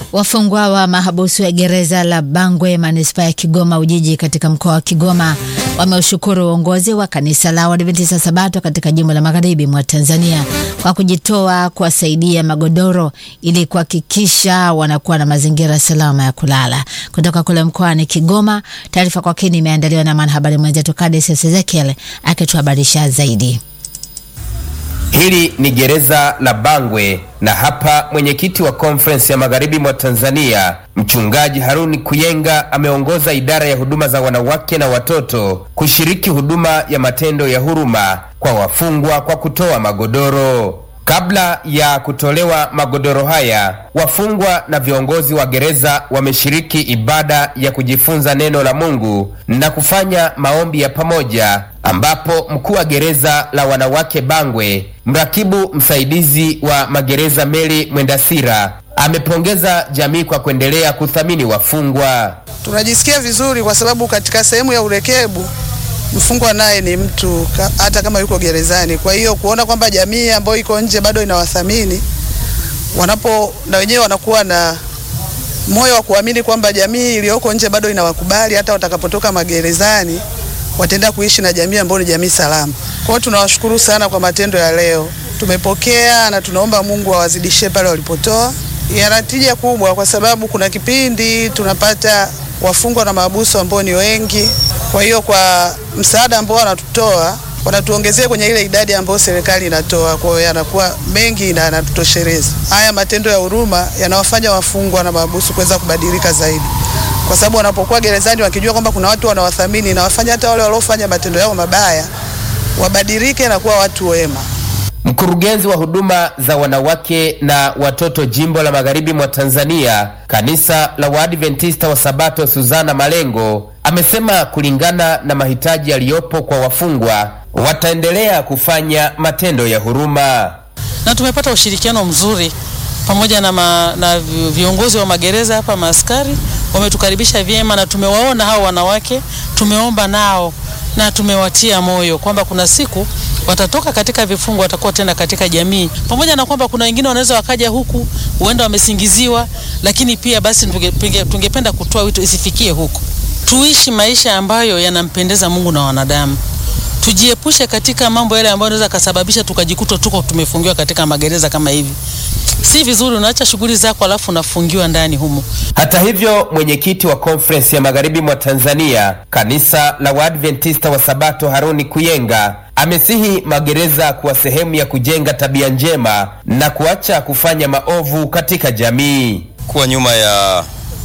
Wafungwa wa mahabusu ya gereza la Bangwe manispaa ya Kigoma Ujiji katika mkoa wa Kigoma wameushukuru uongozi wa kanisa la Waadventista Sabato katika jimbo la magharibi mwa Tanzania kwa kujitoa kuwasaidia magodoro ili kuhakikisha wanakuwa na mazingira salama ya kulala. Kutoka kule mkoani Kigoma, taarifa kwa kini imeandaliwa na mwanahabari mwenzetu Kadis Ezekiel akituhabarisha zaidi. Hili ni gereza la Bangwe na hapa mwenyekiti wa Conference ya Magharibi mwa Tanzania Mchungaji Haruni Kuyenga ameongoza idara ya huduma za wanawake na watoto kushiriki huduma ya matendo ya huruma kwa wafungwa kwa kutoa magodoro. Kabla ya kutolewa magodoro haya, wafungwa na viongozi wa gereza wameshiriki ibada ya kujifunza neno la Mungu na kufanya maombi ya pamoja, ambapo mkuu wa gereza la wanawake Bangwe, mrakibu msaidizi wa magereza Meli Mwendasira, amepongeza jamii kwa kuendelea kuthamini wafungwa. Tunajisikia vizuri kwa sababu katika sehemu ya urekebu mfungwa naye ni mtu hata kama yuko gerezani. Kwa hiyo kuona kwamba jamii ambayo iko nje bado inawathamini, wanapo na wenyewe wanakuwa na moyo wa kuamini kwamba jamii iliyoko nje bado inawakubali, hata watakapotoka magerezani wataenda kuishi na jamii ambayo ni jamii salama. Kwa hiyo tunawashukuru sana kwa matendo ya leo, tumepokea na tunaomba Mungu awazidishie pale walipotoa. Yana tija kubwa, kwa sababu kuna kipindi tunapata wafungwa na mahabusu ambao ni wengi kwa hiyo kwa msaada ambao wanatutoa wanatuongezea kwenye ile idadi ambayo serikali inatoa, kwa hiyo yanakuwa mengi na yanatutosheleza. Haya matendo ya huruma yanawafanya wafungwa na mahabusu kuweza kubadilika zaidi, kwa sababu wanapokuwa gerezani wakijua kwamba kuna watu wanawathamini, na wafanya hata wale waliofanya matendo yao mabaya wabadilike na kuwa watu wema. Mkurugenzi wa huduma za wanawake na watoto jimbo la magharibi mwa Tanzania kanisa la Waadventista wa Sabato Suzana Malengo amesema kulingana na mahitaji yaliyopo kwa wafungwa wataendelea kufanya matendo ya huruma. Na tumepata ushirikiano mzuri pamoja na, ma, na viongozi wa magereza hapa, maaskari wametukaribisha vyema, na tumewaona hao wanawake, tumeomba nao na tumewatia moyo kwamba kuna siku watatoka katika vifungo, watakuwa tena katika jamii, pamoja na kwamba kuna wengine wanaweza wakaja huku huenda wamesingiziwa, lakini pia basi tungependa tunge kutoa wito isifikie huku, tuishi maisha ambayo yanampendeza Mungu na wanadamu. Tujiepushe katika mambo yale ambayo yanaweza kasababisha tukajikuta tuko tumefungiwa katika magereza kama hivi. Si vizuri, unaacha shughuli zako alafu unafungiwa ndani humo. Hata hivyo, mwenyekiti wa Conference ya Magharibi mwa Tanzania kanisa la Waadventista wa Sabato Haruni Kuyenga amesihi magereza kuwa sehemu ya kujenga tabia njema na kuacha kufanya maovu katika jamii. Kuwa nyuma ya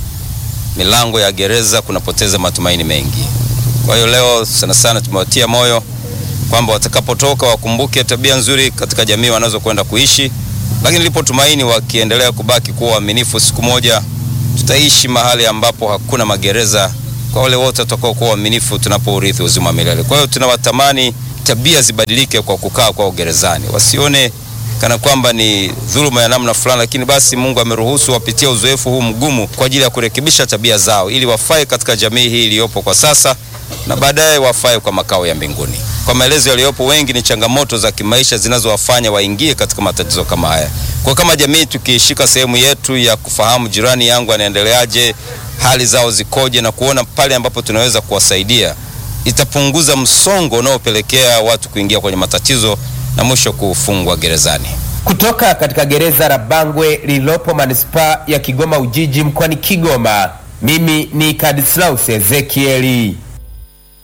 milango ya gereza kunapoteza matumaini mengi. Kwa hiyo leo sana sana tumewatia moyo kwamba watakapotoka wakumbuke tabia nzuri katika jamii wanazokwenda kuishi, lakini lipo tumaini, wakiendelea kubaki kuwa waaminifu, siku moja tutaishi mahali ambapo hakuna magereza, kwa wale wote watakao kuwa waaminifu tunapourithi uzima wa milele. Kwa hiyo tunawatamani tabia zibadilike kwa kukaa kwao gerezani, wasione kana kwamba ni dhuluma ya namna fulani, lakini basi Mungu ameruhusu wapitie uzoefu huu mgumu kwa ajili ya kurekebisha tabia zao ili wafae katika jamii hii iliyopo kwa sasa na baadaye wafae kwa makao ya mbinguni. Kwa maelezo yaliyopo, wengi ni changamoto za kimaisha zinazowafanya waingie katika matatizo kama haya. Kwa kama jamii tukishika sehemu yetu ya kufahamu jirani yangu anaendeleaje, hali zao zikoje, na kuona pale ambapo tunaweza kuwasaidia, itapunguza msongo unaopelekea watu kuingia kwenye matatizo na mwisho kufungwa gerezani. Kutoka katika gereza la Bangwe lililopo manispaa ya Kigoma Ujiji mkoani Kigoma, mimi ni Kadislaus Ezekieli.